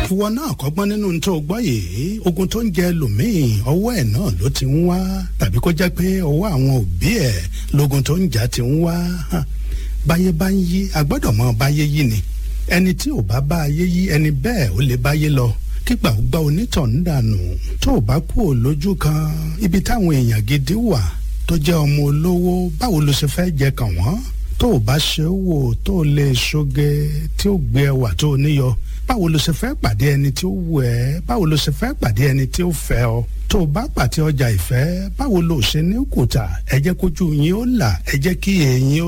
ìwọ náà kọ́gbọ́n nínú tó gbọ́ yìí ogun tó ń jẹ lòmíì ọwọ́ ẹ̀ náà ló ti ń wá tàbí kó jẹ́ pé ọwọ́ àwọn òbí ẹ̀ lógun tó ń jà ti ń wá báyé bá ń yí agbọ́dọ̀ mọ báyé yí ni ẹni tí ò bá bá ayé yí ẹni bẹ́ẹ̀ ó lè báyé lọ kígbà ó gbá onítọ̀hún dànù tó o bá kú ò lójú kan ibi táwọn èèyàn gidi wà tó jẹ́ ọmọ olówó báwo ló ṣe fẹ́ jẹ kàn wọ́n tó o bá ṣe é wò tó o lè ṣoge tí ó gbé ẹwà tó o níyọ báwo ló ṣe fẹ́ pàdé ẹni tí ó wù ẹ́ báwo ló ṣe fẹ́ pàdé ẹni tí ó fẹ́ ọ tó o bá pàtẹ ọjà ìfẹ́ báwo ló ṣe ní kùtà ẹ jẹ́ kójú yín ó là ẹ jẹ́ kí èyí ó